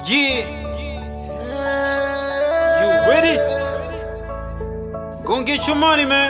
Yeah. You ready? Go and get your money, man.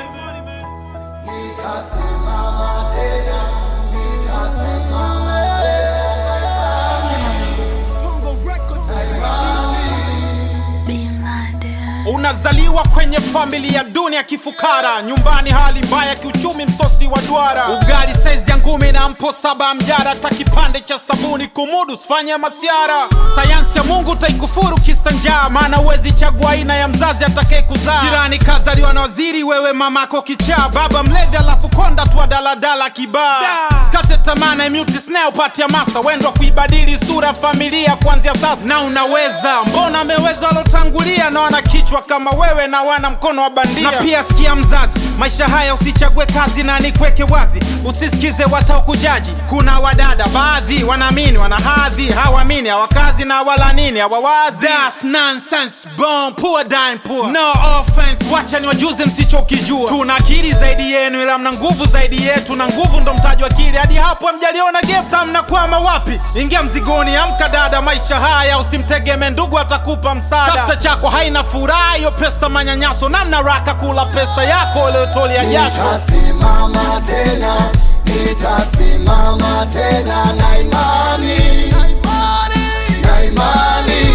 Being blinded. Unazaliwa kwenye familia duni ya kifukara, nyumbani hali mbaya kiuchumi, msosi wa duara, ugali saizi ya ngumi na mpo saba mjara, hata kipande cha sabuni kumudu, sifanye masiara. Sayansi ya Mungu taikufuru kisa njaa, maana uwezi chagua aina ya mzazi atakaye kuzaa. Jirani kazaliwa na waziri, wewe mamako kichaa, baba mlevi, alafu konda tu wa daladala kibaa. Skate tamaa na mute snare upate hamasa, wendo wa kuibadili sura ya familia kuanzia sasa, na unaweza. Mbona ameweza walotangulia na wana kichwa kama wewe na wana mkono wa bandia. Na pia sikia mzazi, maisha haya usichague kazi na nikweke wazi, usisikize wataokujaji. Kuna wadada baadhi wanaamini wana hadhi, hawaamini hawakazi na wala nini hawawazi. That's nonsense, born poor dying poor. No offense, wacha ni wajuze msichokijua. Tuna akili zaidi yenu, ila mna nguvu zaidi yetu, na nguvu ndo mtaji wa akili. Hadi hapo mjaliona gesa, mnakwama wapi? Ingia mzigoni, amka dada, maisha haya usimtegeme ndugu, atakupa msaada. Tafuta chako, haina furaha hiyo pesa, manyanyaso na mnaraka kula pesa yako uliotolia jasho. Nitasimama tena, nitasimama tena na imani, na imani.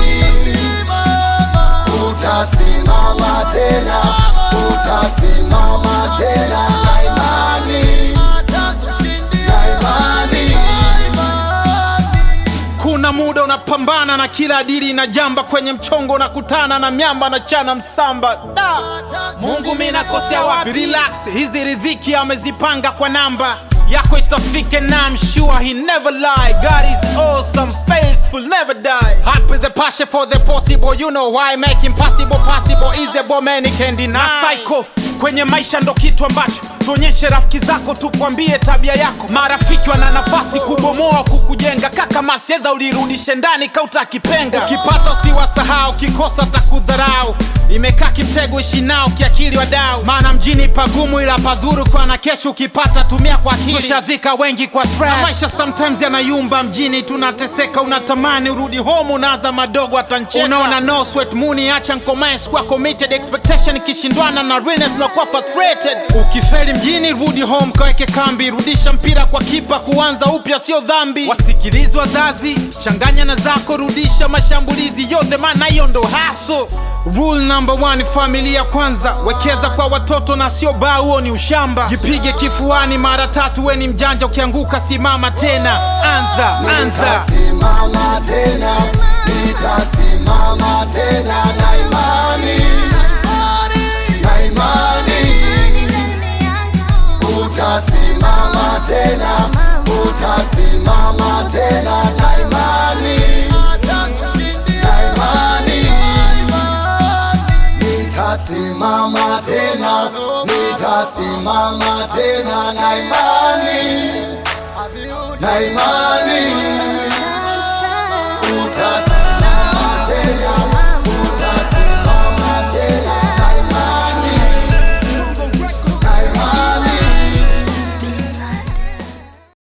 Utasimama tena, utasimama tena na imani, na imani. Kuna muda unapambana na kila dili na jamba, kwenye mchongo unakutana na miamba na chana msamba. Da, Mungu mi nakosea wapi? Relax, hizi riziki amezipanga kwa namba yako itafike, na I'm sure he never lie. God is awesome, faithful, never die. Hot with the passion for the possible, you know why make impossible possible. Is a bomb can deny. Na psycho kwenye maisha ndo kitu ambacho tuonyeshe rafiki zako, tukwambie tabia yako. Marafiki wana nafasi kubomoa, kukujenga. Kaka masedha ulirudishe ndani kauta kipenga. Ukipata usiwasahau, kikosa takudharau. Imekaa kimtego, ishi nao kiakili wadau, maana mjini pagumu, ila pazuri kwa na kesho. Ukipata tumia kwa akili, tushazika wengi kwa stress. Na maisha sometimes yanayumba mjini, tunateseka. Unatamani urudi home, unaza madogo atancheka. Unaona no sweat muni, acha nkomae, sikuwa committed expectation ikishindwana na realness unakuwa frustrated. Ukifeli mjini, rudi home, kaweke kambi, rudisha mpira kwa kipa, kuanza upya sio dhambi. Wasikilizi wazazi, changanya na zako, rudisha mashambulizi yote, maana hiyo ndo haso. Rule number one, familia kwanza, wekeza kwa watoto na sio baa, huo ni ushamba. Jipige kifuani mara tatu, we ni mjanja, ukianguka simama tena, anza anza. Nitasimama tena, nitasimama tena na imani, na imani. Utasimama tena, utasimama tena na imani, na imani. Nitasimama tena, nitasimama tena na imani, na imani.